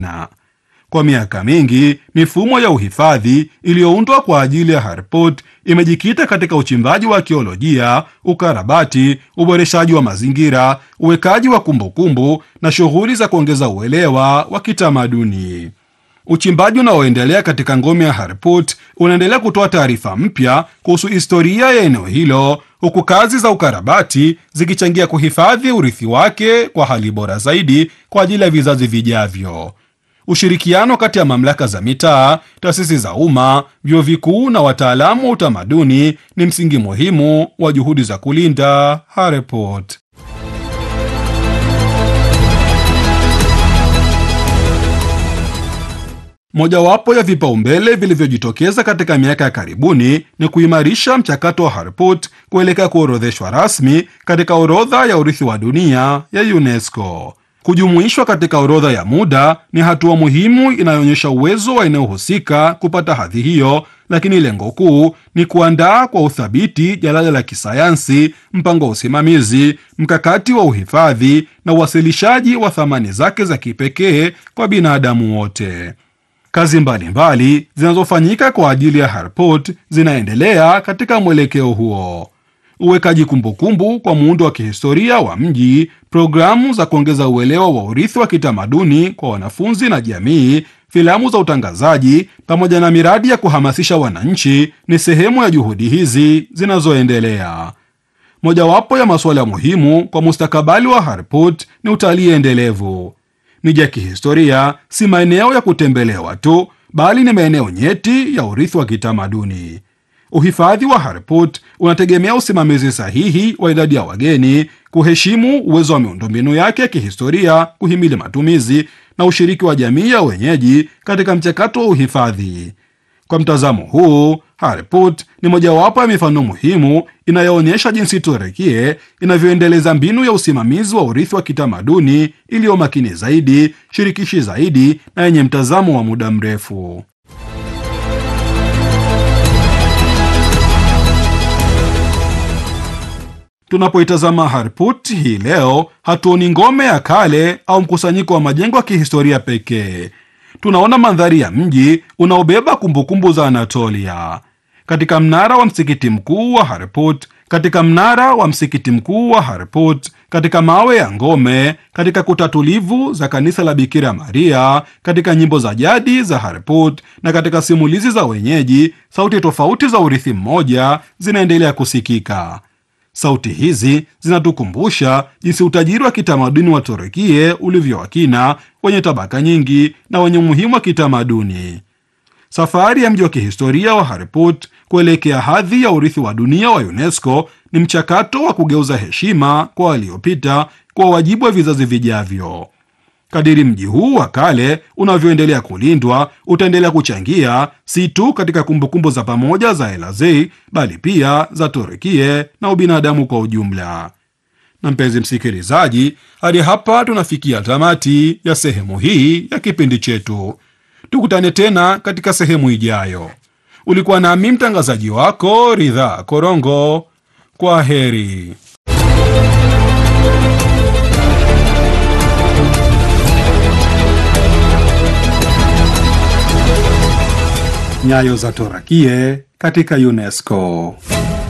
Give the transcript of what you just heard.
na kwa miaka mingi mifumo ya uhifadhi iliyoundwa kwa ajili ya Harput imejikita katika uchimbaji wa akiolojia, ukarabati, uboreshaji wa mazingira, uwekaji wa kumbukumbu na shughuli za kuongeza uelewa wa kitamaduni. Uchimbaji unaoendelea katika ngome ya Harput unaendelea kutoa taarifa mpya kuhusu historia ya eneo hilo, huku kazi za ukarabati zikichangia kuhifadhi urithi wake kwa hali bora zaidi kwa ajili ya vizazi vijavyo. Ushirikiano kati ya mamlaka za mitaa, taasisi za umma, vyuo vikuu na wataalamu wa utamaduni ni msingi muhimu wa juhudi za kulinda Harput. Mojawapo ya vipaumbele vilivyojitokeza katika miaka ya karibuni ni kuimarisha mchakato wa Harput kuelekea kuorodheshwa rasmi katika orodha ya urithi wa dunia ya UNESCO. Kujumuishwa katika orodha ya muda ni hatua muhimu inayoonyesha uwezo wa eneo husika kupata hadhi hiyo, lakini lengo kuu ni kuandaa kwa uthabiti jalada la kisayansi, mpango wa usimamizi, mkakati wa uhifadhi na uwasilishaji wa thamani zake za kipekee kwa binadamu wote. Kazi mbalimbali zinazofanyika kwa ajili ya Harput zinaendelea katika mwelekeo huo: uwekaji kumbukumbu kwa muundo wa kihistoria wa mji, programu za kuongeza uelewa wa urithi wa kitamaduni kwa wanafunzi na jamii, filamu za utangazaji, pamoja na miradi ya kuhamasisha wananchi ni sehemu ya juhudi hizi zinazoendelea. Mojawapo ya masuala muhimu kwa mustakabali wa Harput ni utalii endelevu. Miji ya kihistoria si maeneo ya kutembelewa tu, bali ni maeneo nyeti ya urithi wa kitamaduni. Uhifadhi wa Harput unategemea usimamizi sahihi wa idadi ya wageni, kuheshimu uwezo wa miundombinu yake ya kihistoria, kuhimili matumizi na ushiriki wa jamii ya wenyeji katika mchakato wa uhifadhi. Kwa mtazamo huu, Harput ni mojawapo ya mifano muhimu inayoonyesha jinsi Turukia inavyoendeleza mbinu ya usimamizi wa urithi wa kitamaduni iliyo makini zaidi, shirikishi zaidi na yenye mtazamo wa muda mrefu. Tunapoitazama Harput hii leo, hatuoni ngome ya kale au mkusanyiko wa majengo ya kihistoria pekee. Tunaona mandhari ya mji unaobeba kumbukumbu za Anatolia. Katika mnara wa msikiti mkuu wa Harput, katika mnara wa msikiti mkuu wa Harput, katika mawe ya ngome, katika kuta tulivu za kanisa la Bikira Maria, katika nyimbo za jadi za Harput na katika simulizi za wenyeji, sauti tofauti za urithi mmoja zinaendelea kusikika. Sauti hizi zinatukumbusha jinsi utajiri wa kitamaduni wa Turukia ulivyo wa kina, wenye tabaka nyingi na wenye umuhimu wa kitamaduni. Safari ya mji wa kihistoria wa Harput kuelekea hadhi ya urithi wa dunia wa UNESCO ni mchakato wa kugeuza heshima kwa waliopita kwa wajibu wa vizazi vijavyo. Kadiri mji huu wa kale unavyoendelea kulindwa, utaendelea kuchangia si tu katika kumbukumbu za pamoja za Elazei, bali pia za Turukia na ubinadamu kwa ujumla. Na mpenzi msikilizaji, hadi hapa tunafikia tamati ya sehemu hii ya kipindi chetu. Tukutane tena katika sehemu ijayo. Ulikuwa nami mtangazaji wako Ridhaa Korongo. Kwa heri. Nyayo za Torakie katika UNESCO.